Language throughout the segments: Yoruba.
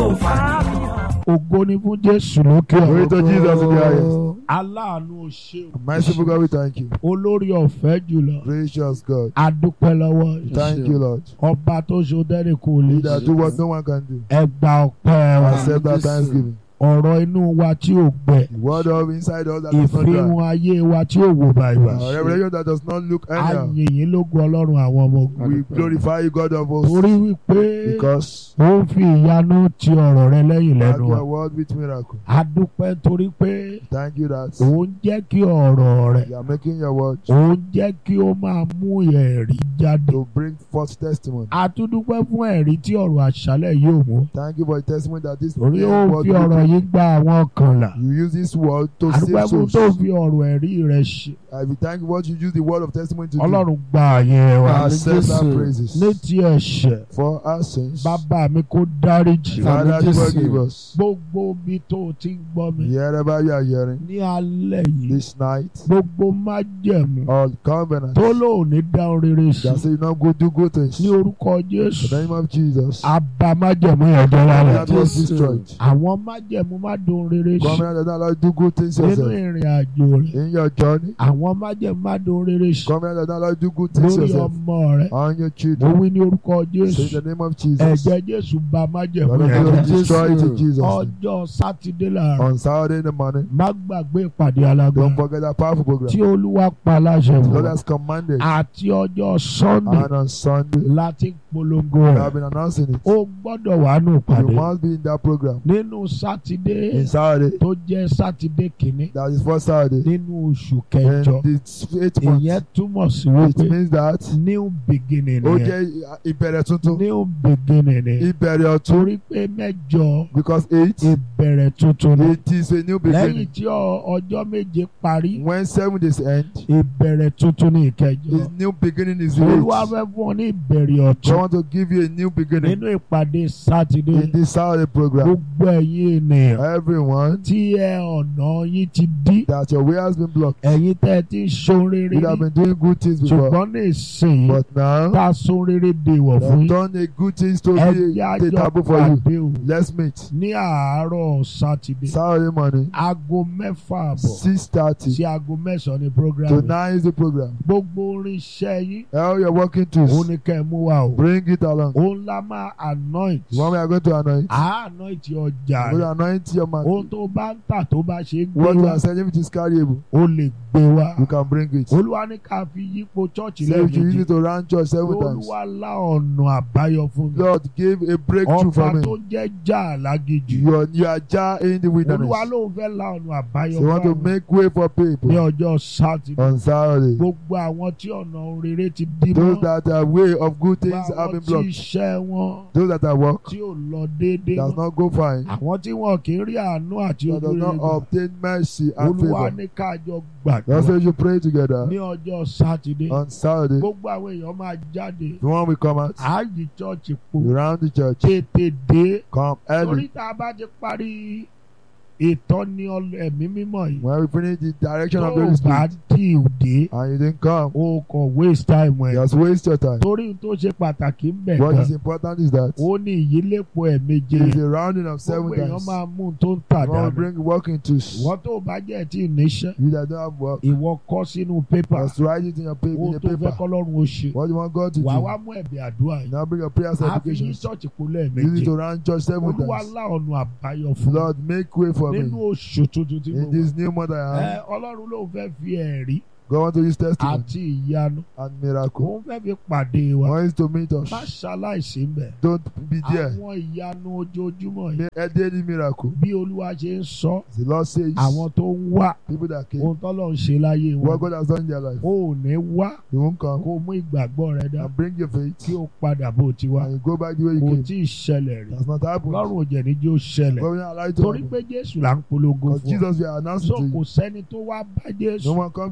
kò fà mí. ògo ni fún jésù lókè Glory to Jesus in the highest. aláàánú o ṣé o. Merciful God, we thank you. olórí ọ̀fẹ́ jùlọ Gracious God, adúpẹ́ lọ́wọ́ thank you, Lord. ọba tó ṣe dẹ́rẹ́ kò lè He that do what no one can do. ẹ gba ọpẹ́ wa Accept our thanksgiving. ọ̀rọ̀ inú wa tí ò gbẹ The word of inside us that does not ìfihàn dry. ayé wa tí ò wò báyìí Our revelation that does not look anyhow. ayìnyín lógun ọlọ́run àwọn ọmọ ogun We glorify you, God of hosts, torí wípé because ó ń fi ìyanu ti ọ̀rọ̀ rẹ lẹ́yìn you lẹ́nu have wa your word with miracle. adúpẹ́ torí pé Thank you that ó ń jẹ́ kí ọ̀rọ̀ rẹ you are making your word ó ń jẹ́ kí ó máa mú ẹ̀rí jáde to bring forth testimony. atúndúpẹ́ fún ẹ̀rí tí ọ̀rọ̀ àṣálẹ̀ yóò mú Thank you for the testimony that this torí ó word fi will ọ̀rọ̀ bring. yìí gba àwọn kan là You use this word to adúpẹ́ save fún souls. tó fi ọ̀rọ̀ ẹ̀rí rẹ ṣe I will thank you what you use the word of testimony to do. ọlọ́run gba àyè wa Accept our praises. ní ti ẹ̀ṣẹ̀ For our sins. bàbá mi kó dáríjì Father, Jésù. forgive us. gbogbo ibi tó o ti ń gbọ́ mi Wherever you are hearing ní alẹ́ yìí this night, gbogbo májẹ̀mú all covenants tó lóòní dáhùn rere sí that say you not go do good things. ní In orúkọ Jésù the name of Jesus, àbá májẹ̀mú yẹn jẹ́ lálẹ́ that was Jésù. destroyed. àwọn májẹ̀mú má dùn rere sí Covenant that not allow you to do good things nínú yourself. ìrìn àjò rẹ̀ In your journey, àwọn májẹ̀mú má dùn rere sí covenant that not allow you to do good things lórí yourself. ọmọ rẹ̀ On your mo children, wí ní orúkọ say in Jésù the name of Jesus. ẹ̀jẹ̀ Jésù bà májẹ̀mú Lord of yẹn God, jẹ́ destroy it in Jésù. Jesus' name. ọjọ́ sátidé láàárọ̀ On Saturday in the morning, má gbàgbé ìpàdé don't alágbára forget that powerful program. tí olúwa pa láṣẹ The fún Lord wa has commanded. àti ọjọ́ Sunday And on Sunday, láti polongo we rẹ̀ have been announcing it. ó gbọ́dọ̀ wà nù You pàdé must be in that program. nínú sátidé In Saturday, tó jẹ́ sátidé kìíní that is first Saturday. nínú oṣù kẹjọ And the eighth month. ìyẹn túmọ̀ sí It wípé means that new beginning ó nìyẹn jẹ́ ìbẹ̀rẹ̀ tuntun. new beginning ni Ìbẹ̀rẹ̀ ọ̀tun. torí pé mẹ́jọ Because eight, ìbẹ̀rẹ̀ tuntun ni it is a new lẹ́yìn beginning. tí ọ- ọjọ́ méje parí When seven days end, ìbẹ̀rẹ̀ tuntun ní ìkẹjọ his new beginning is olúwa eight. fẹ́ fún ọ ní ìbẹ̀rẹ̀ So I ọ̀tun want to give you a new beginning nínú ìpàdé sátidé in this Saturday program. gbogbo ẹ̀yin ènìyàn Everyone, tí ẹ ọ̀nà yín ti dí that your way has been blocked. ẹ̀yin tẹ́ ẹ ti ń ṣohun rere You have rí been doing good things before. ṣùgbọ́n ní ìsìn But now, tá a ṣohun rere dèwọ̀ you fún have yín done a good things to ẹ be jẹ́ a àjọ taboo for you. pàdé o Let's meet. ní àárọ̀ sátidé Saturday morning, aago mẹ́fà àbọ̀ six thirty sí aago mẹ́sàn-án ní program to nine is the program. gbogbo orin iṣẹ́ yín How you're working òun to ni kẹ́ ẹ mú wa o bring it along. òun la máa anoint The one we are going to anoint. à anoint ọjà We're going to rẹ̀ anoint your man. ohun tó bá ń tà tó bá ṣe é gbé What you wá are selling which is carryable, ó lè gbé wá you can bring it. olúwa ní ká fi yípo chọ́ọ̀chì So if you use lẹ́ẹ̀mejì it to run church seven times, olúwa lá ọ̀nà àbáyọ fún mi Lord gave a breakthrough ọba for tó me. jẹ́ jà lágejù You are, you are jar in the wilderness. olúwa ló ń fẹ́ lá ọ̀nà àbáyọ So you want to fún mi make way for ní people ọjọ́ sátidé on Saturday. gbogbo àwọn tí ọ̀nà rere ti dí Those mọ́ that are way of good gbogbo things have àwọn been tí blocked. iṣẹ́ wọn Those that are work tí ò lọ déédéé does mọ́ not go fine. àwọn tí wọn kì í rí àánú àti That does ojú not rere gbà obtain mercy and olúwa favor. ní káàjọ That's gbàdúrà why you pray together ní ọjọ́ sátidé on Saturday. gbogbo àwọn èèyàn máa jáde The one we come out ààyè chọ́ọ̀chì po around the church. tètè dé Come torí early. tá a bá ti parí ìtọ́ni ọl- ẹ̀mí mímọ́ yìí When we finish the direction tó of o the Holy bá Spirit tí ì dé and you didn't come, o kàn waste time ẹ̀ just waste your time. torí ohun tó ṣe pàtàkì ń bẹ̀ What gan is important is that ó ní ìyílépo ẹ̀méje it is a rounding of seven gbogbo èèyàn times. máa mú un tó ń tà You want to dànù bring work into ìwọ tó o bá jẹ́ tí ì níṣẹ́ you that don't have work. ìwọ kọ sínú pépà Just write it in your paper. In ohun your tó fẹ́ paper. kọ́lọ́run ó ṣe What you want God to wàá wá do. mú ẹ̀bẹ̀ àdúrà yìí Now bring your prayer àfi yí supplications. ṣọ́ọ̀chì kó Use it lẹ́ẹ̀méje to round church seven olúwa times. lá ọ̀nà àbáyọ fún mi Lord, make way for nínú me oṣù tuntun tí mo in wà this new month I ẹ am. ọlọ́run ló fẹ́ fi ẹ̀rí God want to use testimony àti ìyanu and miracle. òun fẹ́ fi pàdé wa Wants to meet us. má ṣaláìsí ń bẹ̀ Don't be there. àwọn ìyanu ojoojúmọ́ yìí Make a daily miracle. bí olúwa ṣe ń sọ The Lord says, àwọn tó ń wá people that came, ohun tọ́lọ̀ ń ṣe láyé what wọn God has done in their life, ó ò ní wá you won't come kó mú ìgbàgbọ́ rẹ dá and bring your faith kí ó padà bó ti wá and you go back the way you kò came. tí ì ṣẹlẹ̀ rí That's not happened. lọ́rùn òjẹ̀ ní jẹ́ ó ṣẹlẹ̀ God will not allow it to torí happen. pé jésù là ń polongo Because fún ọ Jesus will announce so it to kò you. sẹ́ni tó wá bá No jésù one come to meet tí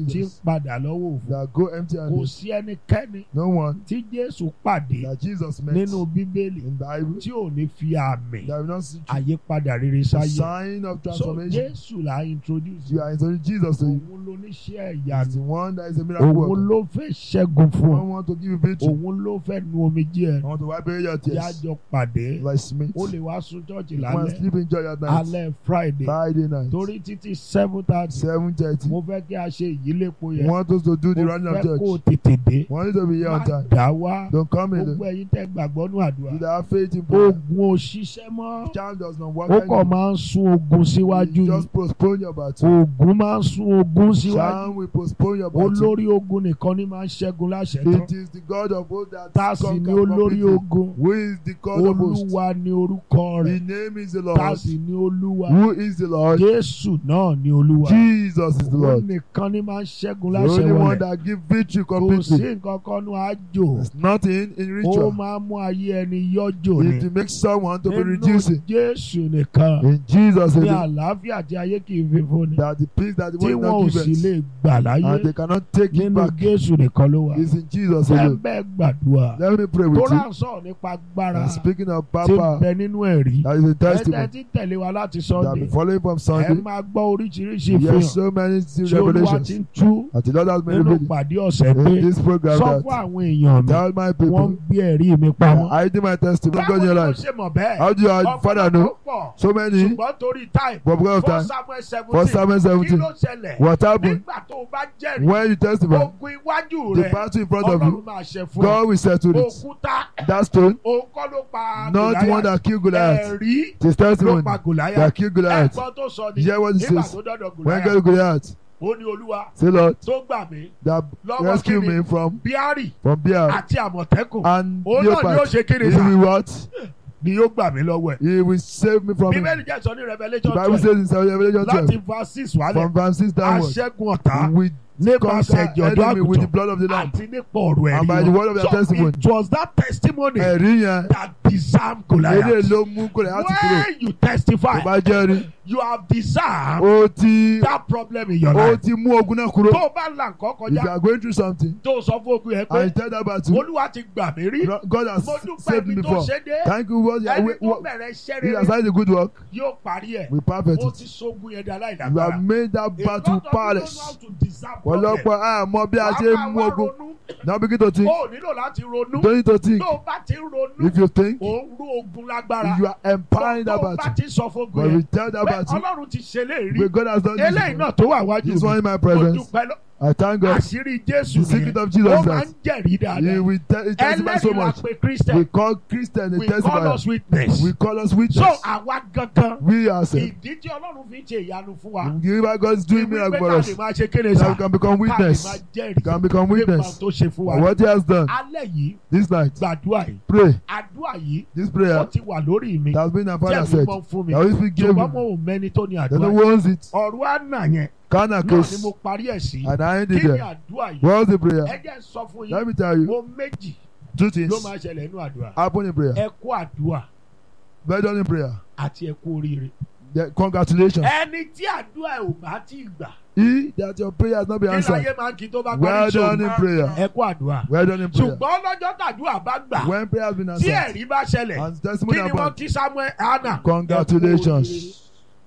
tí ń Jesus padà lọ́wọ́ òfò that go empty kò handed. sí ẹnikẹ́ni No one tí Jésù pàdé that Jesus met nínú Bíbélì in Bible tí ò ní fi àmì that will not see àyípadà rere the sáyé sign of so transformation. Jésù là ń introduce You are introducing Jesus to you. òun ló níṣẹ́ He's ìyanu the one that is a miracle òun worker. ló fẹ́ ṣẹ́gun fún I ọ want to give you victory. òun ló fẹ́ nu omijé ẹ I want to wipe away your tears. yájọ pàdé Like Smith. ó lè wá sùn chọ́ọ̀chì You want to lálẹ́ sleep in church at night. alẹ́ Friday Friday night. torí títí seven thirty Seven thirty. mo fẹ́ kí a ṣe ìyílépo We yẹn want us to do the mo running of fẹ́ kó o church. tètè dé We want you to be here má on time. dá wá Don't come in. gbogbo ẹ̀yin tẹ́ gbàgbọ́ nù àdúrà You that have faith in prayer. ogun ò ṣiṣẹ́ mọ́ Child does not work. ó kàn anymore. máa ń sún ogun síwájú You ni just postpone your battle. ogun máa ń sún ogun síwájú Shall we postpone your battle? olórí ogun nìkan ni máa ń ṣẹ́gun láṣẹ tán It is the God of hosts that tá a sì ní conquer olórí completely. ogun Who is the God of hosts? olúwa ni orúkọ The rẹ̀ name is the tá a Lord. sì ní olúwa Who is the Lord? jésù náà ni olúwa Jesus is the òun Lord. nìkan ni máa ń ṣẹ́gun The láṣẹ only one wọlé that gives victory kò sí completely. nǹkan kan nù àjò There's nothing in ó ritual. máa ń mú ayé ẹni yọjò ni It will make someone to be nínú reducing. jésù nìkan In Jesus' ní name. àlàáfíà tí ayé kì í fi fún ni That the peace that the tí world wọn ò not sì give lè us. gbà láyé And they cannot take it nínú back. jésù nìkan ló wà It's in Jesus' name. ẹ̀ńbẹ́ gbàdúrà Let me pray tó with you. rà ń sọ̀rọ̀ nípa agbára And speaking of tí ń Papa, bẹ nínú ẹ̀rí that is a ẹ̀ẹ́dẹ́ testimony tí ń tẹ̀lé wa láti that sunday be following from ẹ Sunday. máa gbọ́ oríṣiríṣi Yes, ìfihàn so many tí still olúwa ti revelations. ń tú That the Lord has made nínú revealed pàdé ọ̀sẹ̀ pé in this program sọ that fún àwọn èèyàn mi tell my wọ́n ń people gbé ẹ̀rí mi pamọ́. I did my testimony of God báwo in ni your wọ́n life. ṣe mọ̀ bẹ́ẹ̀ How do your father know? pọ̀ So many, ṣùgbọ́n torí time but because of for time. samuel For seventeen Psalm kí 17, ló ṣẹlẹ̀ what happened nígbà tó o bá jẹ́rìí when you testify? ogun iwájú The rẹ battle in front of ọlọ́run you, máa ṣe fún ọ God will settle it. òkúta That stone, òun kọ́ ló pa not the one that killed Goliath. ẹ̀rí It is ló testimony pa Gòláyà that killed Goliath. ẹ̀gbọ́n tó sọ ni Hear what he nígbà says. tó dọ́dọ̀ When Gòláyà God Goliath, ó ní olúwa say Lord, tó gbà mí that Lọ́wọ́ rescue kíni? me from bíárì from bear àti àmọ̀tẹ́kùn and òun náà ni ó leopard. ṣe kéde He sá will what? ni yóò gbà mí lọ́wọ́ ẹ̀ He will save me from bíbélì it. jẹ́ sọ ní The revelation Bible twelve says in Revelation láti 12, verse six wálẹ̀ from verse 6 downwards, aṣẹ́gun ọ̀tá we nípasẹ̀ conquer ẹ̀jẹ̀ ọ̀dọ́ enemy with the àgùntàn blood of the Lamb. àti nípa ọ̀rọ̀ And by ẹ̀rí the word of wọn their so testimony. it was that testimony Ẹ̀rí yẹn, that disarmed eré Goliath ló mú Goliath kúrò. when you Tó testify bá jẹ́rìí, you have disarmed ó ti that problem in your ó life ti mú ogun náà kúrò. tó o bá là nǹkan If kọjá you are going through something tó o sọ fún ogun yẹn and you pé tell that battle, olúwa ti gbà mí rí God has mo dúpẹ́ saved me ibi tó before. ṣe dé Thank you. What, ẹni tó what, bẹ̀rẹ̀ iṣẹ́ he has rere started the good work. yóò parí ẹ̀ We perfect ó it. ti sógun yẹn di You have aláìlágbára made that A battle lot of people don't know how powerless. to disarm problem. Ọlọ́pàá àmọ́ bí a ṣe ń mú Wàá máa ogun. ronú. Now begin to think. ó nílò láti ronú Don't need to think. tó o bá ti ń ronú If you think, ò ń rú ogun lágbára you are empowering tó that o bá battle. ti sọ fógun But we yẹn tell that pé battle, ọlọ́run ti ṣe léèrí but God has done eléyìí this. náà tó wà wájú This one mi in my mo presence. dúpẹ́ lọ I thank God. àṣírí jésù The secret nìyẹn of Jesus ó is máa that ń jẹ̀rí He dáadáa will te- he testify so ẹlẹ́rìí la much. pe We christian call Christian a we call testifier. us witness We call us so witness. àwa gangan We ourselves. ìdí tí ọlọ́run fi ń ṣe ìyanu fún wa Give our God is doing miracle for ká us. lè máa ṣe kéde That sá we can become ká lè máa witness. jẹ́rìí Can become nípa witness. tó ṣe fún wa And what He has done alẹ́ yìí this night. gbàdúrà yìí Pray. àdúrà yìí This ó prayer ti wà lórí mi that has been our tí father ẹ̀mí said. mọ́ fún mi The Holy Spirit gave ṣùgbọ́n mo him. ò mẹ́ni tó ní They àdúrà don't yìí want it. ọ̀rọ̀ àná yẹn Can a náà ni case. mo parí ẹ̀ sí And I kí ended ni there. àdúrà yìí What was the prayer? ẹ jẹ́ n sọ fún Let yín me tell you. ohun méjì Two ló things máa ṣẹlẹ̀ nínú àdúrà happen in prayer. ẹ kú àdúrà Well done in prayer. àti ẹ kú oríire The- Congratulations. ẹni tí àdúrà ẹ̀ ò bá ti gbà He that your prayer has not been kí answered. láyé máa ń kí tó bá Well parí done in ìṣòro prayer. ẹ kú àdúrà Well done in prayer. ṣùgbọ́n lọ́jọ́ tàdúrà bá gbà When prayer has been tí answered. ẹ̀rí bá ṣẹlẹ̀ And kí testimony ni wọ́n upon. kí samuel anna Congratulations.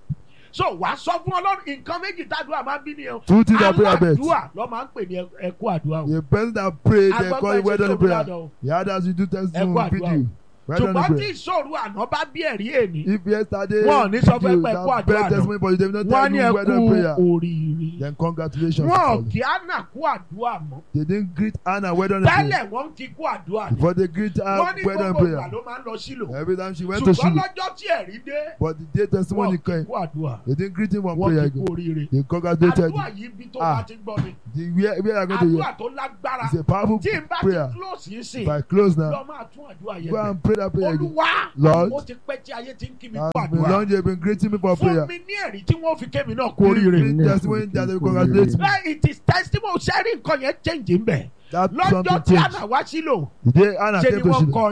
so wàá sọ fún ọlọ́run nǹkan méjì tàdúrà máa ń bí nìyẹn Two things that prayer bet. aládùúà ló máa ń pè ní ẹ kú àdúrà o The person that prayed, they call it well done in prayer. o The others you do testimony Ẹ kú with àdúrà you. Well done in ṣùgbọ́n tí prayer. ìṣòro àná bá bí ẹ̀rí èní If yesterday Wọ́n ò ní sọ fún ẹ you pé ẹ kú that àdúrà bear náà. testimony but you did not wọ́n tell ní you ẹ well done in prayer. kú oríire Then congratulations. wọn ò to you. kí anna kú àdúrà mọ́ They didn't greet Anna well done in prayer. tẹ́lẹ̀ wọ́n kí kú àdúrà ni Before they greet her wọ́n ní well done in gbogbo ìgbà prayer. ló máa ń lọ sílò Every time she went to ṣùgbọ́n Shiloh. lọ́jọ́ tí ẹ̀rí dé But the day testimony wọ́n kí came, kú àdúrà they didn't greet him one wọ́n prayer kí kú ago. oríire They congratulated àdúrà him. yìí bí tó Ah. bá ti gbọ́ mi The where, where are going to hear? àdúrà tó lágbára It's a powerful tí n bá ti prayer. close yìí sìn If I close now, lọ máa tún àdúrà yẹn go bẹ̀ and pray that prayer again. olúwa Lord, ó ti pẹ́ tí ayé ti ń kí mi kú I've been àdúrà long you've been greeting me for fún prayer. mi ní ẹ̀rí tí wọ́n fi kémi náà kú Give oríire. me testimony that they will congratulate me. Bẹ́ẹ̀ it is testimony sẹ́rí nǹkan yẹn change ń bẹ̀. That lọ́jọ́ something tí changed. àná wá sílò The day Anna ṣe ni came to wọ́n Shiloh, kọrin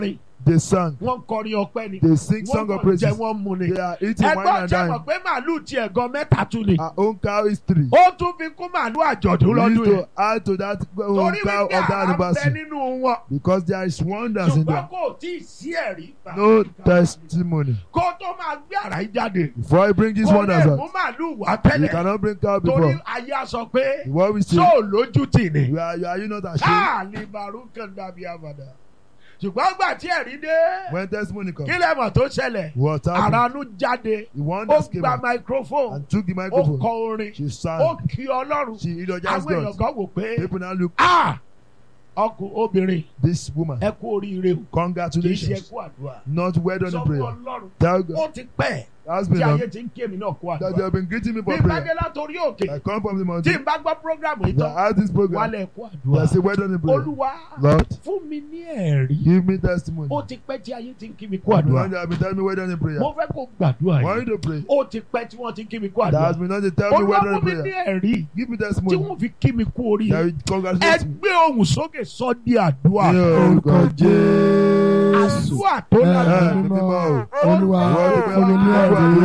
they sang wọ́n kọrin ọpẹ́ ni they sing song of wọ́n kàn jẹ praises wọ́n mu ni. they are eating wine ẹgbọ́n and jẹ́ mọ̀ dying pé màálù tiẹ̀ gan mẹ́ta tún ni. our own cow is three ó tún fi kún màálù àjọ̀dún we lọ́dún need yìí. to add to that own torí cow wípé of that àrà ń bẹ anniversary nínú wọn. because there is wonders in ṣùgbọ́n there kò tí ì sí ẹ̀rí. no testimony kó tó máa gbé àrà yìí jáde. before I bring this kó wonders lè out mú màálù wá you tẹ́lẹ̀. cannot bring cow torí before ayé a sọ pé what we say ṣó lójú tì ní. you are you are you not ashamed káàlì barúkàn dàbí àbàdà. ṣùgbọ́n gbà tí ẹ̀rí dé. when testimony come kí lẹ́mọ̀ tó ṣẹlẹ̀. what happened àránú jáde. the ó wonders came gba out microphone. and took the ó microphone kọ orin. she ó sang kí ọlọ́run. she eulogized àwọn èèyàn God kan wò pé people now look ah ọkùn obìnrin this woman ẹ kú oríire o kì í ṣe ẹ congratulations kú àdúrà not well done sọ in fún prayer ọlọ́run tell God ó ti pẹ́ that's tí been ayé long ti ń ké mi náà kú that they àdúrà have been greeting me bí for n bá prayer dé látòrí òkè I come from the tí mountain n bá gbọ́ programu yìí that tán has this program wálẹ̀ kú that àdúrà say well done in prayer olúwa Lord fún mi ní ẹ̀rí give me testimony ó ti pẹ́ tí ayé ti ń kí mi kú the àdúrà one that have been telling me well done in prayer mo fẹ́ kó gbàdúrà want yìí you to pray ó ti pẹ́ tí wọ́n ti ń kí mi kú that àdúrà has been not to tell me olúwa well done fún in mi ní prayer ẹ̀rí give me tí testimony wọ́n fi kí mi kú that oríire will congratulate me ẹgbẹ́ ohùn sókè sọ di àdúrà ní orúkọ Jésù àdúrà tó Ẹ lágbára. ẹ mímọ́ o Olúwa fún mi ní ẹ̀rí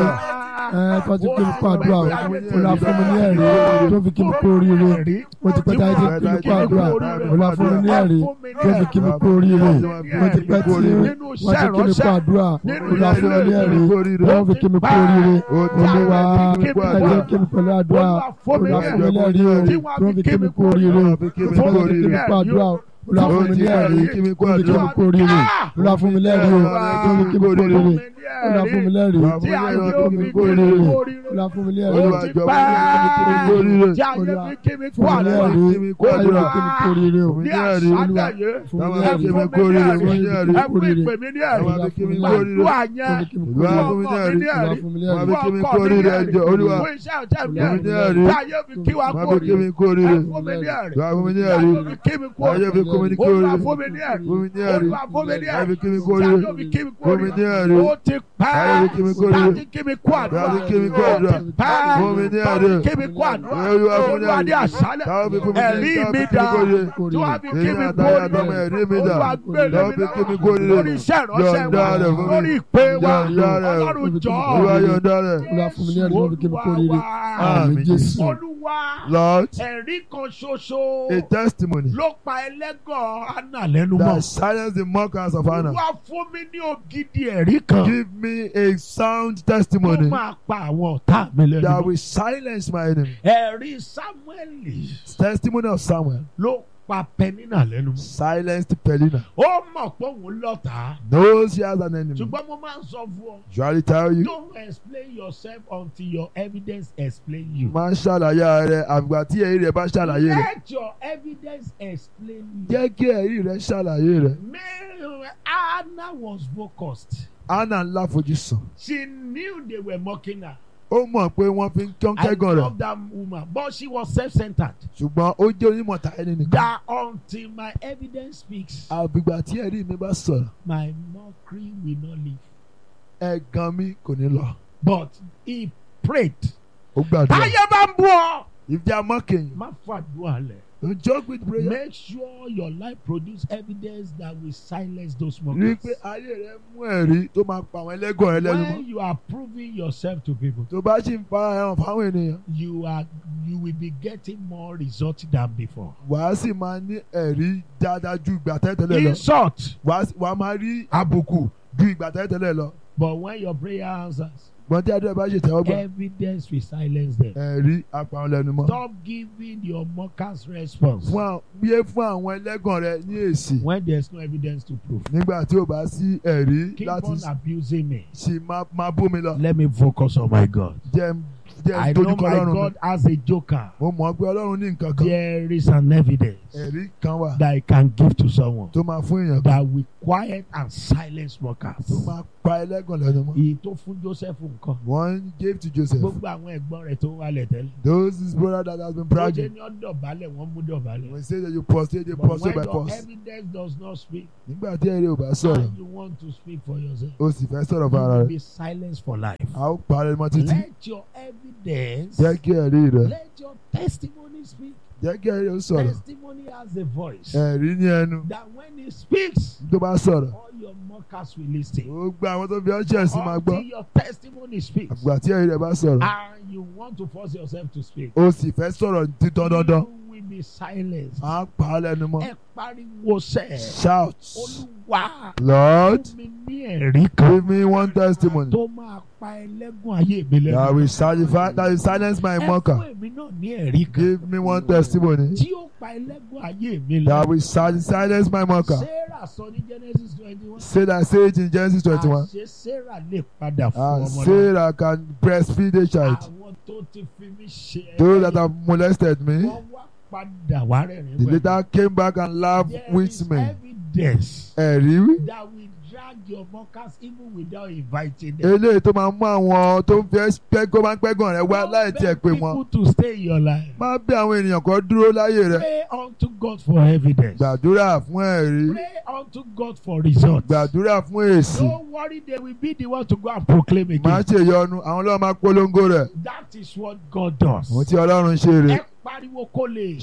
ẹ tó ti kí mi kú àdúrà o Olúwa fún mi ní ẹ̀rí tó fi kí mi kú oríire mo ti pẹ́ táyé ti kí mi kú àdúrà Olúwa fún mi ní ẹ̀rí tó fi kí mi kú oríire mo ti pẹ́ tí wọ́n ti kí mi kú àdúrà Olúwa fún mi ní ẹ̀rí tó fi kí mi kú oríire Olúwa ẹ jẹ́ kí mi pẹ̀lú àdúrà Olúwa fún mi ní ẹ̀rí o tó fi kí mi kú oríire mo ti pẹ́ tí kí mi kú àdúrà Olúwa fún mi ní ẹ̀rí tó fi kí mi kú oríire Olúwa fún mi lẹ́rìí o tó fi kí mi kú oríire Olúwa fún mi lẹ́rìí Wà fún mi lẹ́rìí o, tó fi kú oríire. Olúwa fún mi lẹ́rìí Olúwa jọ̀ọ́ fún mi ní kí mi kú oríire. Tí ayé fi kí mi kú fún mi àdúrà. lẹ́rìí kí mi kú ayé àdúrà. kí mi kú oríire o Fún mi Ní ní ẹ̀rí àṣálàyé. fún mi Táwọn Ẹ fi lẹ́rìí kí mi fún kú mi ní oríire ẹ̀rí. fún mi ní ẹ̀rí Ẹ fún ìpè mi ní ẹ̀rí. Táwọn fi kí mi kú oríire Gbàdúrà Olúwa yẹn. kí mi kú Olúwa oríire fún mi ní ẹ̀rí Olúwa fún mi ní Wà ẹ̀rí fi kí mi kú oríire ẹjọ́ Olúwa Fún iṣẹ́ ọ̀tẹ̀ mi Fún mi ní ẹ̀rí. ẹ̀rí Tí ayé fi kí wa Wà kú fi kí mi oríire. kú oríire Ẹ fún mi ní ẹ̀rí. Wà fún mi ní Tí ẹ̀rí ayé fi kí mi kú Ayé oríire. fi kú mi ní kú Olúwa oríire fún mi ní ẹ̀rí. Fún mi ní ẹ̀rí Olúwa fún mi ní Ayé fi ẹ̀rí. kí mi kú Tí oríire ayé fi kí mi kú Fún mi ní oríire. ẹ̀rí Ó ti pẹ́. Ayé fi kí mi kú oríire Láti kí mi kú àdúrà. Láti kí mi kú àdúrà Pẹ́. Fún mi ní ẹ̀rí Kí mi kú àdúrà. Olúwa fún mi ní Olúwa ní ẹ̀rí àṣálẹ̀. Táwọn fi fún mi ní Ẹ̀rí táwọn mi fi kí mi dá. kú oríire Tí wọ́n fi kí Èyí mi kú àtàyà oríire. àtọmọ ẹ̀rí mi dà Olúwa gbé lé Táwọn mi fi kí mi kú lọ́wọ́. oríire Lórí iṣẹ́ ìránṣẹ́ Yọ̀ǹda wa. rẹ̀ fún mi Lórí ìpè wa. Yọ̀ǹda rẹ̀ Ọlọ́run jọ. Olúwa yọ̀ǹda rẹ̀ Olúwa fún mi ní ẹ̀rí tó fi kí mi kú oríire Àmín àmín Jésù Olúwa Lord ẹ̀rí kan ṣoṣo a testimony ló pa ẹlẹ́gàn Anna lẹ́nu mọ́. that silence the mockers of Hannah Olúwa fún mi ní ògidì ẹ̀rí kan give me a sound tó testimony máa pa àwọn ọ̀tá mi lẹ́nu that mọ́. will silence my enemy Ẹ̀rí Sámúẹ́lì testimony of Samuel ló pa Pẹ́nínà lẹ́nu mọ́. silenced Pelina Ó mọ̀ pé òun lọ́tàá. knows she has an enemy Ṣùgbọ́n mo máa ń sọ fún ọ. usually tell you Don't explain yourself until your evidence explain you. máa ń ṣàlàyé rẹ àgbà tí ẹ̀rí rẹ bá ṣàlàyé rẹ Let your evidence explain you. jẹ́ kí ẹ̀rí rẹ ṣàlàyé rẹ Mary Anna was focused. Anna ńlá fojú sàn She knew they were mocking her. ó mọ̀ pé wọ́n fi ń kán I kẹ́gàn rẹ̀ love that woman, but she was self-centered. ṣùgbọ́n ó jẹ́ onímọ̀ta ẹni nìkan That until my evidence speaks, àbígbà tí ẹ̀rí mi bá sọ̀rọ̀ my mockery will not leave. ẹ̀gàn mi kò ní lọ But he prayed. ó gbàdúrà Táyé bá ń bú ọ. if they are mocking you Má fàdúrà lẹ̀. don't joke with prayer Make sure your life produce evidence that will silence those rí i mockers. pé ayé rẹ mú ẹ̀rí tó máa pa àwọn ẹlẹ́gàn rẹ lẹ́nu mọ́ When you are proving yourself to people, tó bá sì ń fara ẹran fáwọn ènìyàn you are you will be getting more results than before. wàá sì máa ní ẹ̀rí dáadáa ju ìgbà tẹ́tẹ́lẹ̀ lọ Insult. wàá sì- wàá máa rí àbùkù ju ìgbà tẹ́tẹ́lẹ̀ lọ But when your prayer answers, gbọ́n tí adúlẹ̀ bá ṣe tẹ́wọ́ gbà evidence will silence them. ẹ̀rí apàwọn lẹ́nu mọ́ Stop giving your mockers response fún àwọn yé fún àwọn ẹlẹ́gàn rẹ ní èsì when there's no evidence to prove. nígbà tí ò bá sí ẹ̀rí Keep láti on abusing me. sì máa máa bú mi lọ Let me focus on my God. jẹ́ ń- jẹ́ I ń know dojúkọ my ọlọ́run mi God has a joker. mo mọ̀ pé ọlọ́run ní nǹkan kan There is an evidence ẹ̀rí kan wà that I can give to someone tó máa fún èèyàn kan that will quiet and silence mockers. tó máa pa ẹlẹ́gàn lẹ́nu mọ́ Èyí tó fún Joseph nǹkan. one gave to Joseph Gbogbo àwọn ẹ̀gbọ́n rẹ̀ tó ń wálẹ̀ tẹ́lẹ̀. those his brother that has been Ó jẹ́ bragging ní ọ̀dọ̀ balẹ̀ wọ́n mú dọ̀bálẹ̀. when he say that you prostrate you But prostrate when by your force evidence does not speak, nígbà tí ẹ̀rí ò bá sọ̀rọ̀ and you want to speak for yourself, ó sì fẹ́ sọ̀rọ̀ you fún ara will rẹ̀ be silenced for life. a ó parẹ́ mọ́ títí Let your evidence. jẹ́ kí ẹ̀rí rẹ̀ Let your testimony speak. jẹ́ kí ẹ̀rí rẹ̀ sọ̀rọ̀ Testimony has a voice. ẹ̀rí ní ẹnu That when it speaks, tó bá sọ̀rọ̀ all your mockers will listen. ó gba àwọn tó fi ọ́ṣẹ́ sí máa gbọ́ Until your testimony speaks. àgbà tí ẹ̀rí rẹ̀ bá sọ̀rọ̀ And you want to force yourself to speak. ó sì fẹ́ sọ̀rọ̀ títọ́ dandan You will be silenced. à ń pa á lẹ́nu mọ́ Ẹ pariwo sẹ́. shout Olúwa Lord fún mi ní ẹ̀rí kan give me one testimony tó máa pa ẹlẹ́gùn ayé mi lẹ́nu. that will silence that will silence my Ẹ mocker fún èmi náà ní ẹ̀rí kan give me one testimony tí ó pa ẹlẹ́gùn ayé mi that lẹ́nu. will sil- silence my mocker Sarah sọ ní Genesis twenty one. say that say it in Genesis twenty one Àṣé Sarah lè padà fún and ọmọ náà. Sarah can breastfeed a child Àwọn tó ti fi mí ṣe those that have molested me wọ́n wá padà wá rẹ̀rìn the later came back and laughed There is with me evidence ẹ̀rí that will drag your mockers even without inviting them. eléyìí tó máa mú àwọn tó ń fi pẹ́gọ́ máa ń pẹ́gàn rẹ wá Don't láì tiẹ̀ beg pé people wọn to stay in your life. má bí àwọn ènìyàn kan dúró láyé rẹ Pray unto God for evidence. gbàdúrà fún ẹ̀rí Pray unto God for results. gbàdúrà fún èsì Don't worry, they will be the one to go and proclaim má again. ṣe yọnu àwọn ọlọ́run máa polongo rẹ̀ That is what God does. àwọn tí ọlọ́run ṣe rè Ẹ pariwo kó lè.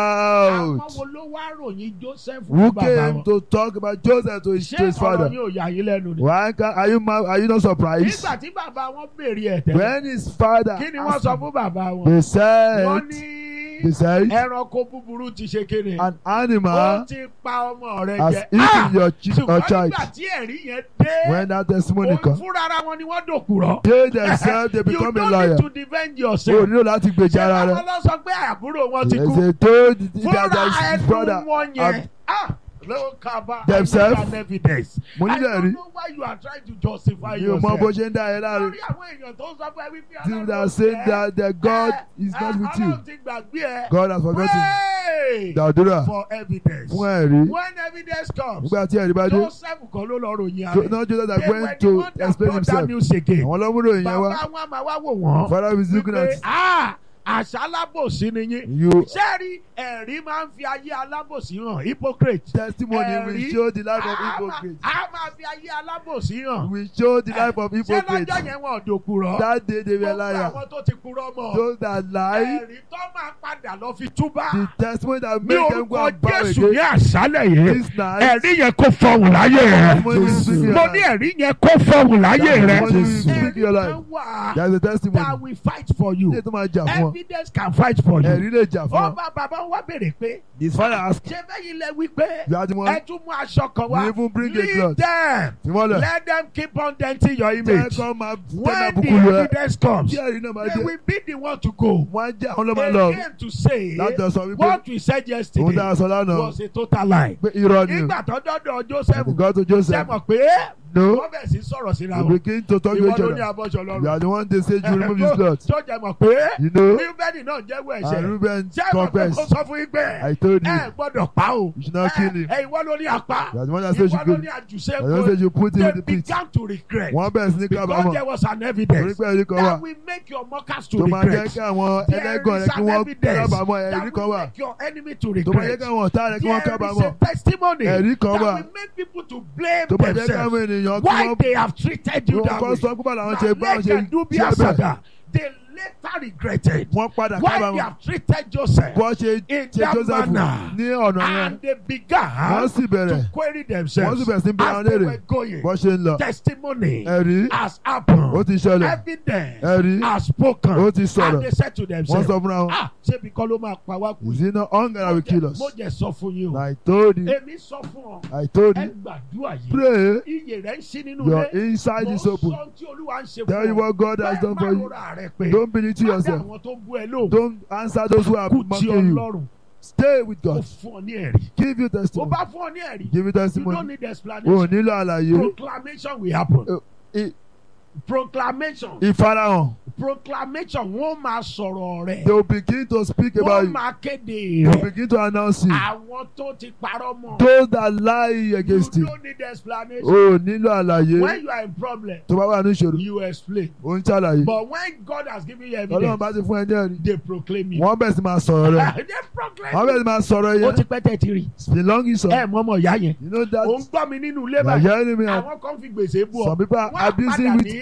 shout Àwọn wo ló wá ròyìn Joseph who fún bàbá came wọn? to talk about Joseph to his, to Ṣé his father ọ̀rọ̀ yóò yà yín lẹ́nu ni? why can are you ma- are you not surprised Nígbà tí bàbá wọn béèrè ẹ̀ tẹ́lẹ̀, when his father kí ni wọ́n asked sọ him, fún bàbá wọn? they Wọ́n said ní they said ẹranko búburú ti ṣe kéde. an Ó animal ti pa ọmọ rẹ̀ has jẹ. eaten your, chi- your Ṣùgbọ́n child nígbà tí ẹ̀rí yẹn dé, when that testimony òun come fúnra ara wọn ni wọ́n dòkùrọ̀. they themselves they You become a don't liar need to defend o yourself. nílò láti gbèjà Ṣé ara rẹ báwọn lọ sọ pé àbúrò wọn ti they kú? say told the Fúnra that his ẹnu brother wọn have- yẹn. Ah! Ló kaba Themselves. I need an evidence. mo I nílò don't ẹ̀rí know why you are trying to justify mi ò mọ bó yourself. ṣe ń dá ẹ láre Lórí àwọn èèyàn tó ń sọ pé wípé people that say that that God is not with you Ọlọ́run ti gbàgbé ẹ. God has forgotten Pray gbàdúrà for evidence. fún ẹ̀rí When evidence comes, nígbà tí ẹ̀rí bá dé Joseph kan ló lọ ròyìn Jo- ààrẹ. not Joseph that They were went the to one that explain brought that himself news again. àwọn ọlọ́múrò yẹn wá Bàbá wọn máa wá wò wọ́n. father is looking Wípé at ah àṣà alábòsí ni yín. you Sẹ́ẹ̀rí ẹ̀rí máa ń fi ayé alábòsí hàn hypocrite. testimony will Ẹ̀rí show the life of a máa- hypocrite A máa fi ayé alábòsí hàn. will show the life of Ṣé hypocrite lọ́jọ́ yẹn wọn ò dòkùrọ̀? that day they were Gbogbo liar àwọn tó ti kúrọ́ mọ̀. those that lie Ẹ̀rí tó máa padà lọ fi túbà. the testimony that Ní make them go orúkọ and bow Jésù ní again àṣálẹ̀ yìí. this night Ẹ̀rí yẹn kó fọhùn láyé rẹ̀. testimony will speak your Mo ní life ẹ̀rí yẹn kó fọhùn láyé That rẹ̀. testimony will Jésù. speak your Ẹ̀rí life kan wà there is a that testimony will fight for you. ilé tó máa jà fún ọ Evidence can fight for you. ẹ̀rí lè jà fún Ó ọ bá bàbá wa béèrè pé his father ask ṣé bẹ́yìn lẹ wí pé you are the ẹ one tún mú aṣọ kan you wá. even bring a Leave cloth them. fi wọ́n lẹ̀ Let them keep on denting your jẹ́ image. kọ́ máa tẹ́ máa When the bukú lu ẹ evidence comes, tí ẹ̀rí náà máa they dé will be the one to go. wọ́n á jẹ́ àwọn ọlọ́mọ lọ Again to say láti sọ wípé what we said òun yesterday dára sọ lánàá was a total lie. pé irọ́ ni o Nígbà tó dọ́dọ̀ Joseph and God to ṣe Joseph mọ̀ pé no wọ́n bẹ̀ sí sọ̀rọ̀ síra you wọn. begin to talk to Ìwọ each ló ní other abọ́jọ you lọ́rùn. are the one they say you remove his cloth Tó jẹ́ mọ̀ pé you know Rúbẹ́nì náà jẹ́wọ́ and ẹ̀ṣẹ̀. Reuben Ṣé ẹ mọ̀ pé confess ó sọ fún yín pé I told you ẹ gbọ́dọ̀ pa o. you should not kill him Ẹ ìwọ ló ní apá. you are the one that says you Ìwọ kill ló him ní àjùṣe you are the one that says you put him They in the pit began to regret. wọ́n bẹ̀rẹ̀ sí ní Because kábàámọ̀ there was an torí evidence pé ẹ̀rí kan wà that will make your mockers to tó máa jẹ́ regret. kí àwọn There ẹlẹ́gàn is rẹ kí an wọ́n evidence kábàámọ̀ ẹ̀rí that kan will wà make your enemy to tó máa jẹ́ regret. kí àwọn ọ̀tá rẹ kí wọ́n There is kábàámọ̀ a testimony ẹ̀rí kan that wà will make people to blame tó máa jẹ́ kí themselves. àwọn ènìyàn kí Why wọ́n they have treated you that kọ́ way. sọ pé báwo làwọn ṣe bá wọn ṣe That do be ṣe bẹ́ẹ̀ asada. They later regretted. wọ́n padà Why they kábàámọ̀ have treated Joseph bọ́ ṣe in ṣe that Joseph manner. ní ọ̀nà yẹn and they wọ́n began sì bẹ̀rẹ̀ to query wọ́n themselves sì bẹ̀rẹ̀ sí bí wọn as they léèrè were going. bọ́ ṣe ń lọ Testimony ẹ̀rí has ó happened. ti ṣẹlẹ̀ Evidence ẹ̀rí has spoken. ó ti sọ̀rọ̀ And they said to wọ́n themselves, sọ fúnra wọn ah ṣé bí kọ́ ló máa pa wá kú? is it not hunger that will kill us Mo jẹ sọ fún yín o. I told you Èmi sọ fún ọ. I told Ẹ you gbàdúrà yìí. pray Iye rẹ̀ ń ṣí nínú your ilé. inside Mo is open sọ tí Olúwa ń ṣe tell you fún ọ. what God has done for Bẹ́ẹ̀ má you rora rẹ pé. don't believe to Má dá yourself àwọn tó ń bú ẹ lóhùn. don't answer those who are Kú tí mocking you Ọlọ́run. stay with Ó God fún ọ ní ẹ̀rí. give you Ó testimony bá fún ọ ní ẹ̀rí. give you You don't testimony need o explanation. nílò àlàyé Proclamation will happen. Uh, i- Proclamation. ìfarahàn Proclamation wọ́n máa sọ̀rọ̀ rẹ̀. they will begin to speak about Wọ́n you máa kéde they will rẹ̀. begin to announce you Àwọn tó ti parọ́ mọ́. those that lie against You you don't need explanation. o nílò àlàyé When you are in problem, tó bá wà ní ìṣòro you explain. o ń ṣàlàyé But when God has given you ọlọ́run evidence, bá ti fún ẹ ní ẹ̀rí they proclaim you. wọ́n bẹ̀rẹ̀ sí máa sọ̀rọ̀ rẹ̀ They wọ́n proclaim bẹ̀rẹ̀ you. sí máa sọ̀rọ̀ Ó yẹn ti pẹ́ tẹ̀ ti rí. it's been long sọ Ẹ mọ ọmọ ìyá yẹn. you know that Ó ń gbọ́ mi nínú ilé you are báyìí. hearing me and Àwọn kan fi gbèsè bú ọ. some people are Wọ́n á abusing padà with ní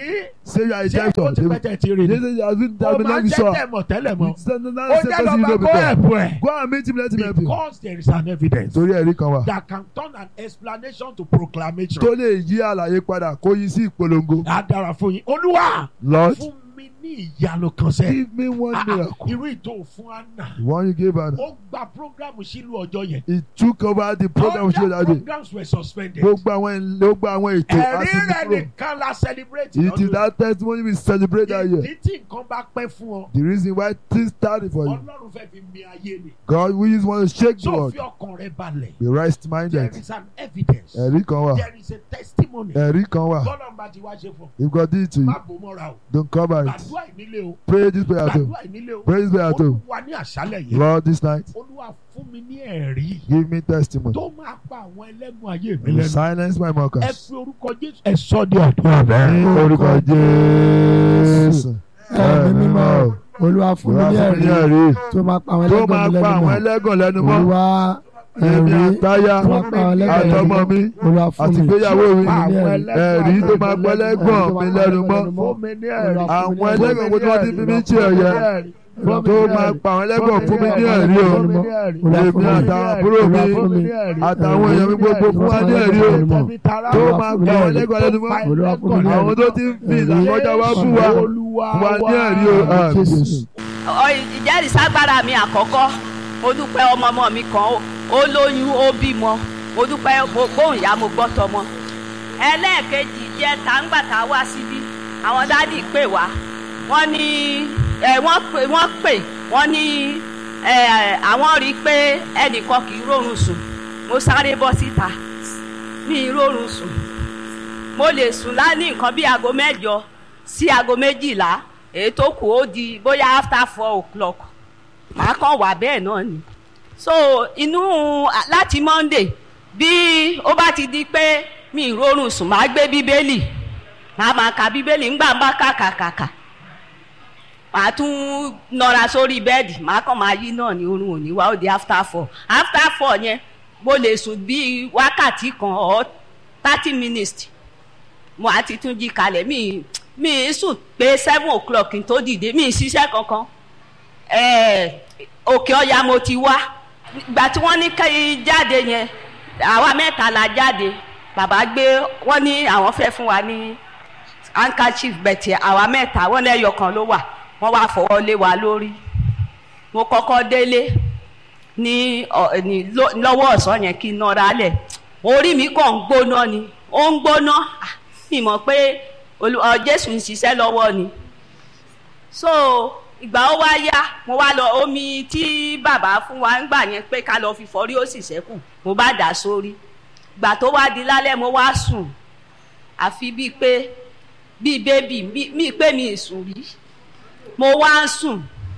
say you are a ṣé ó director ti they pẹ́ tẹ̀ ti rí they ni say you have been ó have been máa like ń this jẹ́ one tẹ̀ mọ̀ tẹ́lẹ̀ mọ́ it's not ó not jẹ́ person lọ́ba you know kó before ẹ̀bù ẹ̀ go and meet him let him help you because there is an evidence torí ẹ̀rí kan wà that can turn an explanation to proclamation. tó lè yí àlàyé padà kó yí sí ìpolongo á dára fún yín olúwa lord fún mi ní ìyanu kan sẹ́. give me one Ah, ah, miracle irú ìtò fún anna the one you gave her ó gba programu sílùú ọjọ́ yẹn. he took over the program she Other had day programs were suspended. gbogbo àwọn gbogbo àwọn ètò ẹ̀rí àti rẹ̀ kúrò nìkan la celebrate it is that testimony we celebrate that year ìdí tí nǹkan bá pẹ́ fún ọ the reason why things started for you ọlọ́run fẹ́ fi mi ayé ni. God we just want to shake the so world fi ọkàn rẹ balẹ̀. be right there minded is an evidence. ẹ̀rí kan wà there is a testimony. ẹ̀rí kan wà bọ́lá ń bá ti wá ṣe fún ọ. if God did it to you má bò mọ́ra o. don't cover it gbàdúrà ìnílé o. pray this prayer too gbàdúrà ìnílé o. pray this prayer too olúwa ní àṣálẹ̀ yìí. Lord this night olúwa fún mi ní ẹ̀rí. give me testimony tó máa pa àwọn ẹlẹ́gùn ayé mi you lẹ́nu. silence my ẹ mockers fi orúkọ jésù ẹ sọ di àdúrà ní bẹ́ẹ̀. orúkọ Jésù ẹ̀mí mímọ́ olúwa fún mi ní Olúwa fún mi ní ẹ̀rí ẹ̀rí tó máa pa àwọn tó ẹlẹ́gàn máa mi pa lẹ́nu àwọn mọ́ ẹlẹ́gàn lẹ́nu mọ́ olúwa èmi ẹ̀rí àtáyà tó máa pa àwọn ẹlẹ́gàn lẹ́nu àtọmọ mọ́ mi olúwa fún àti mi ìgbéyàwó mi fún mi ní ẹ̀rí ẹ̀rí tó máa pa ẹlẹ́gàn mi lẹ́nu mọ́ fún mi ní ẹ̀rí. àwọn ẹlẹ́gàn wo tí wọ́n ti fi mí ṣe ẹ̀yẹ tó máa pa àwọn ẹlẹ́gàn fún mi ní ẹ̀rí o èmi àtàwọn àbúrò mi àtàwọn èèyàn mi gbogbo fún wa ní ẹ̀rí o tó máa pa àwọn ẹlẹ́gàn lẹ́nu mọ́ àwọn tó ti ń fi ìlàkọjá wá fún wa fún wa ní ẹ̀rí o àmín. Ọ- ìjẹ́rìíságbára mi àkọ́kọ́ mo dúpẹ́ ọmọ ọmọ mi kan ó- ó lóyún ó bímọ mo dúpẹ́ mo gbóhùn ìyá mo gbọ́ tọmọ ẹlẹ́ẹ̀kejì jẹ́ tàǹgbàtà wá síbí àwọn dádì pè wá wọ́n ní ẹ wọ́n pè wọ́n pè wọ́n ní ẹ àwọn rí i pé ẹnìkan kì í rórun sùn mo sáré bọ́ síta mi ì rórun sùn mo lè sùn láni nǹkan bí aago mẹ́jọ sí aago méjìlá èyí tó kù ó di bóyá after four o'clock màá kàn wà bẹ́ẹ̀ náà ni so inú láti monday bí ó bá ti di pé mi ì rórun sùn màá gbé bíbélì màá máa ka bíbélì ńgbà ń bá kàkàkàkà màá tún nọra sórí bẹ́ẹ̀dì màá kàn máa yí náà ní orun òní wá ó di after four after four yẹn mo lè sùn bíi wákàtí kan or thirty minutes mo á ti tún jí kalẹ̀ mi mi ì sùn pé seven o'clock kí n tó dìde mi ì ṣiṣẹ́ kankan ẹ̀ẹ́ òkè ọ̀yà mo ti wá ìgbà tí wọ́n ní kí jáde yẹn àwa mẹ́ta la jáde bàbá gbé wọ́n ní àwọn fẹ́ fún wa ní handkerchief bẹ̀tì àwa mẹ́ta wọ́n lẹ́yọ kan ló wà wọ́n wá fọwọ́ lé wa lórí mo kọ́kọ́ délé ní ọ- ní ló- lọ́wọ́ ọ̀sán yẹn kí n nọra lẹ̀ orí mi kàn ń gbóná ni ó ń gbóná Ah, mi mọ̀ pé Olú- ọ, Jésù ń ṣiṣẹ́ lọ́wọ́ ni so ìgbà ó wá yá mo wá lọ omi tí bàbá fún wa ń gbà yẹn pé ká lọ fi fọrí ó sì ṣẹ́kù mo bá dà sórí ìgbà tó wá di lálẹ́ mo wá sùn àfi bíi pé bíi bébì bíi pé mi ì sùn rí mo wá ń sùn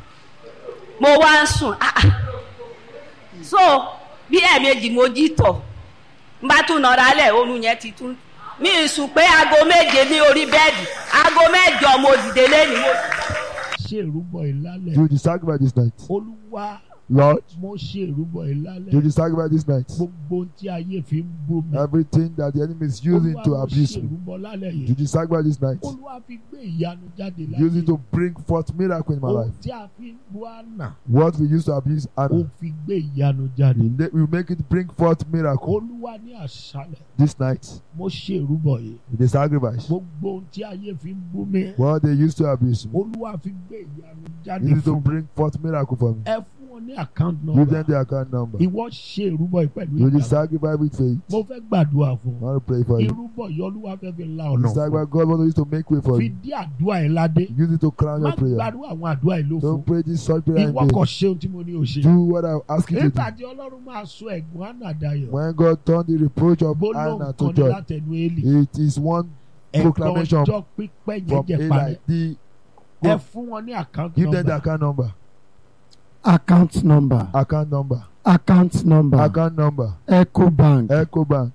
mo wá ń sùn ah ah. so bí ẹ̀ẹ̀mejì mo jí tọ̀ n bá tún nọra lẹ̀ oorun yẹn ti tún mi ì sùn pé aago méje ní orí bẹ́ẹ̀dì aago mẹ́jọ mo dìde lẹ́nu mo ṣe ìrúbọ ìlálẹ̀ Do the sacrifice this night. olúwa Lord, mo ṣe ìrúbọ ìlálẹ̀ do the sacrifice this night. gbogbo ohun tí ayé fi ń bú mi Everything that the enemy is using olúwa to mo abuse ṣe me. ìrúbọ lálẹ̀ Do yìí the sacrifice this night. olúwa fi gbé ìyanu jáde Use it láyé to bring forth miracle in my ohun life. tí a fi ń bú àná What we used to abuse ó Anna, fi gbé ìyanu jáde we ma- we make it bring forth miracle olúwa ní àṣálẹ̀ this night. mo ṣe ìrúbọ yìí The sacrifice. gbogbo ohun tí ayé fi ń bú mi What they used to abuse me. olúwa fi gbé ìyanu jáde Use it to fún mi bring forth miracle for me. ẹ fún wọn ní account Give them number the account number. ìwọ ṣe ìrúbọ yìí pẹ̀lú Do the ìgbàgbọ́ sacrifice with faith. mo fẹ́ gbàdúrà fún I want to pray for you. irúbọ yìí olúwa fẹ́ fi la The ọ̀nà fún sacrifice God wants us to make way for fi you. dí àdúrà ẹ̀ ládé Use it to crown má your prayer. gbàdúrà àwọn àdúrà yìí ló fún Don't pray this short prayer in ìwọ vain. kò ṣe ohun tí mo ní o ṣe Do what I ask you to nígbà do. tí ọlọ́run máa sọ ẹ̀gbọ́n ànàdayọ̀ When God turned the reproach of gbólóhùn Anna kan to ní joy, látẹnu Élì it is one ẹ̀gbọ́n proclamation ọjọ́ pípẹ́ yẹn from jẹ́ parẹ́ Eli. The ẹ fún wọn ní account give them the number account number. account number Account number. account number Account number. ecobank Echo Bank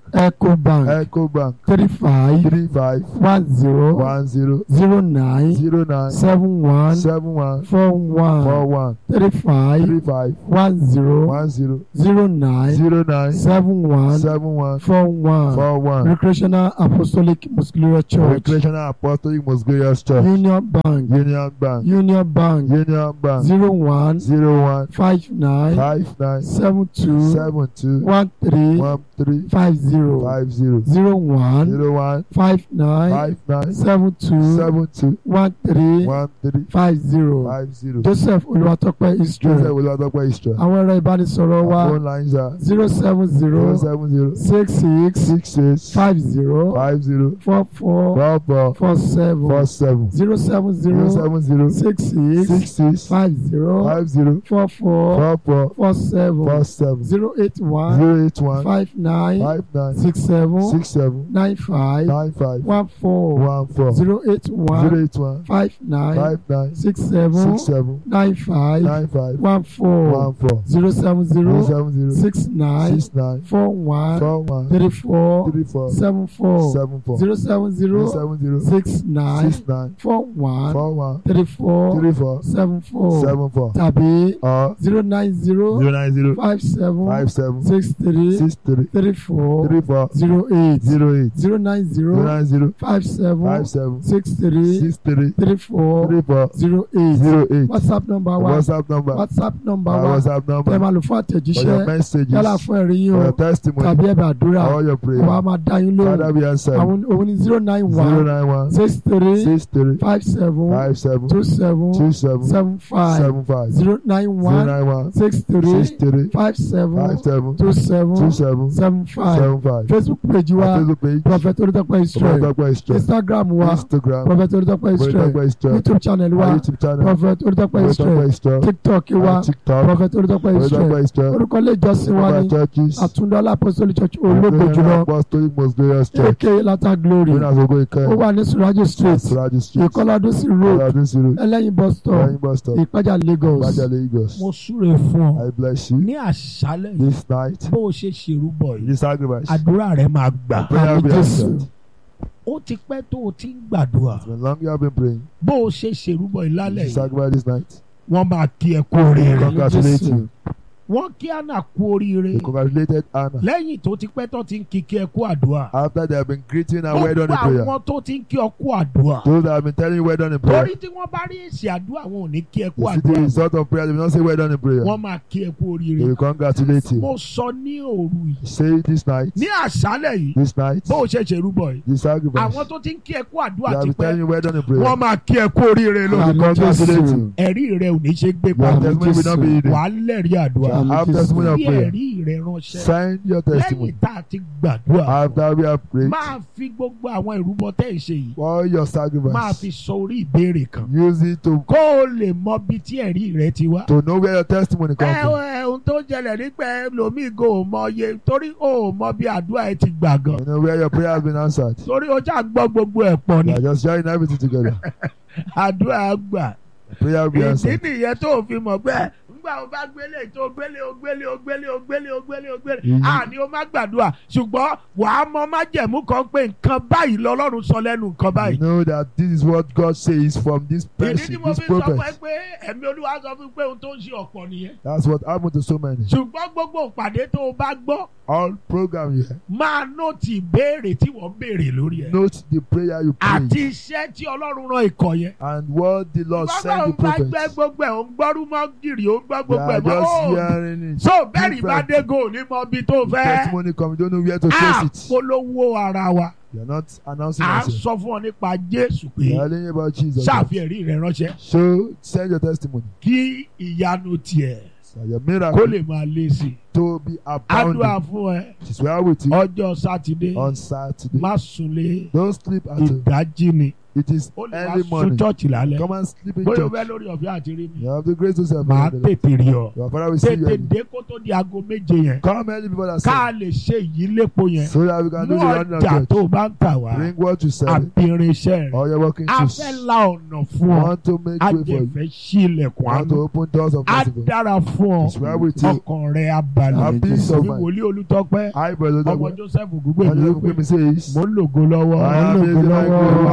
Ecobank Ecobank three five three five one zero one zero zero nine zero nine seven one seven one four four one one three five three five one zero one zero zero nine zero nine seven one seven one four one four one Recreational Apostolic Muscular Church Recreational Apostolic Most Glorious Church Union Bank Union Bank Union Bank Union Bank zero one zero one five nine five nine seven two seven two one three one three five zero five zero zero one zero one five nine five nine seven two seven two one three one three five zero five zero. Joseph Olúwatópẹ́ Joseph Israel Olúwatópẹ́ Istra. àwọn ẹ̀rọ ìbánisọ̀rọ̀ wa Phone lines are zero seven zero zero seven zero six six six six five zero five zero four four four four four seven four seven zero seven zero zero seven zero six six six six five zero five zero four four four four four seven four seven zero eight one zero eight one five nine five nine six seven six seven nine five nine five one four one four zero eight zero one eight one five nine five nine six seven six seven nine five nine five one four one four zero seven zero zero seven zero six nine six nine four one four one three four three four seven four seven four zero seven zero zero seven zero six nine six nine four one four one three four three four seven four seven four tàbí or zero nine zero zero nine zero five seven five seven six three six three three four three four zero eight zero eight zero nine zero zero nine zero five seven five seven six three six three three four three four zero eight zero eight whatsapp number wa whatsapp number whatsapp number our wa whatsapp tẹ number máa lò fún for your àtẹ̀jíṣẹ́ messages yálà fún ẹ̀rí yín for o your testimony tàbí ẹ̀bẹ̀ àdúrà all your wa prayer máa dá yín father lóhùn be answered àwọn òun ni zero nine zero one nine one six three six three five seven five seven two seven two seven seven five seven five zero nine zero one nine one six three six three five seven five seven two seven two seven seven five seven five facebook page wa our facebook page prophet Olútópẹ́ Israel Olúwatópẹ́ Istra instagram wa instagram prophet Olútópẹ́ Israel Olúwatópẹ́ Istra youtube channel our wa youtube channel prophet Olútópẹ́ Israel Olúwatópẹ́ Istra tiktok wa our tiktok prophet Olútópẹ́ Israel Olúwatópẹ́ Istra orúkọ ilé ìjọsìn wa our ní churches àtúndọ́lá apostolic church ológo Recreational jùlọ apostolic most glorious church aka lata glory winners ogo ike ó wà ní surajo street Suraji street ìkọlọdúnsì road ọlọdún sírù ẹlẹ́yin bus stop lẹ́yìn bus stop ìpájà lagos Ìbàdàn Lagos mo súre fún ọ I bless you ní àṣálẹ̀ yìí this night bó o ṣe ṣèrúbọ yìí this sacrifice àdúrà rẹ máa gbà prayer àmì be jésù answered ó ti pẹ́ tó o ti ń gbàdúrà it's been long you have been praying bó o ṣe ṣèrúbọ yìí lálẹ́ this yìí sacrifice this night wọ́n máa kí ẹ kú oríire congratulate you wọ́n kí àná kú oríire they congratulated Anna lẹ́yìn tó ti pẹ́ tó ti ń kí kí ẹ kú àdúrà after they have been greeting her well done in gbogbo prayer àwọn tó ti ń kí ọ kú àdúrà those that have been telling you well done in prayer torí tí wọ́n bá rí èsì àdúrà wọn ò ní kí ẹ kú you see the àdúrà result of prayer they will not say well done in prayer wọ́n máa kí ẹ kú they oríire will congratulate mo you sọ ní òru yìí say this night ní àṣálẹ̀ yìí this night bó o ṣe ṣèrúbọ yìí this sacrifice àwọn tó ti ń kí ẹ kú they àdúrà have ti been telling pẹ́ you well done in prayer wọ́n máa kí ẹ kú oríire they lónìí will congratulate you ẹ̀rí rẹ ò ní ṣe gbé your pamọ́ testimony will not be hidden wàá lẹ́rìí àdúrà Àmì have Jésù. testimony of bí prayer ẹ̀rí rẹ ránṣẹ́ send your testimony lẹ́yìn tá a ti gbàdúrà after we have prayed máa fi gbogbo àwọn ìrúbọ tẹ́ ẹ̀ ṣe yìí all your máa fi sacrifice sọ orí ìbéèrè kan use it to kó o lè mọ bí tí ẹ̀rí rẹ ti wá. to know where your testimony come ẹ from ẹ ohun tó jẹlẹ̀ nípa ẹlòmíì kò mọ iye torí o ò mọ bí àdúrà ẹ ti gbà gan you know where your prayer has been answered torí o já gbọ́ gbogbo ẹ̀ pọ̀ ni you are just sharing everything together àdúrà gbà prayer will be ìdí answered nìyẹn tó o fi mọ̀ pé nígbà o bá gbélé tó gbélé o gbélé o gbélé o gbélé o gbélé o gbélé Mhm. àní o má gbàdúrà ṣùgbọ́n wàá mọ májẹ̀mú kan pé nǹkan báyìí lọ́lọ́run sọ lẹ́nu nǹkan you báyìí. know that this is what God says from this ìdí person tí mo this fi sọ fún ẹ prophet pé ẹ̀mí olúwa sọ fún mi pé ohun tó ń ṣe ọ̀pọ̀ nìyẹn. that's what happened to so many ṣùgbọ́n gbogbo ìpàdé tó o bá gbọ́ all program you have máa nóòtì ìbéèrè tí wọ́n béèrè lórí ẹ̀. note the prayer you pray àti iṣẹ́ tí ọlọ́run rán ikọ̀ yẹn. and what the Lord bàbá send òun the bá gbẹ prophet gbogbo ẹ̀ òun gbọ́rú mọ́ gírì òun gbọ́ you gbogbo ẹ̀ are mọ́ just ó hearing it so bẹ́ẹ̀ni bá different. dé go ní mọ bí tó fẹ́. testimony come you don't know where to face it àpolówó ara wa you are not announcing à ń yourself sọ fún ọ nípa Jésù you pé are telling about Jesus ṣàfihàn ẹ̀rí rẹ ránṣẹ́ so send your testimony kí ìyanu tiẹ̀ so your kó miracle lè máa lé sí i. to be àdúrà abounding fún ẹ it is well with you ọjọ́ sátidé on Saturday má sunlé don't sleep at all ìdájí ni It is ó lè wá early sún morning. chọ́ọ̀chì lálẹ́ Come and sleep in bóyá o church. fẹ́ lórí ọ̀fẹ́ àti rí mi You have the grace to serve. màá tètè rí ọ Your father will see you. tètè early. dé kó tó di aago méje yẹn Come early before that ká serve. lè ṣe ìyílépo yẹn So that we can do mú the running of ọjà church. tó o bá ń tà wá Bring what you sell. àbí irinṣẹ́ rẹ̀ All your working a shoes. fẹ́ la ọ̀nà fún ọ Want to make a way for jẹ you. fẹ́ ṣí ilẹ̀kùn Want to àánú open doors of á mercy. dára fún ọ It's well with you. ọkàn rẹ̀ á balẹ̀ Have peace of bí mind. wòlíì olùtọ́pẹ́ I, brother, ọmọ the Joseph gbogbo one ìlú who me says, mo ń lògo lọ́wọ́ I am lògo raising my lọ́wọ́. glory.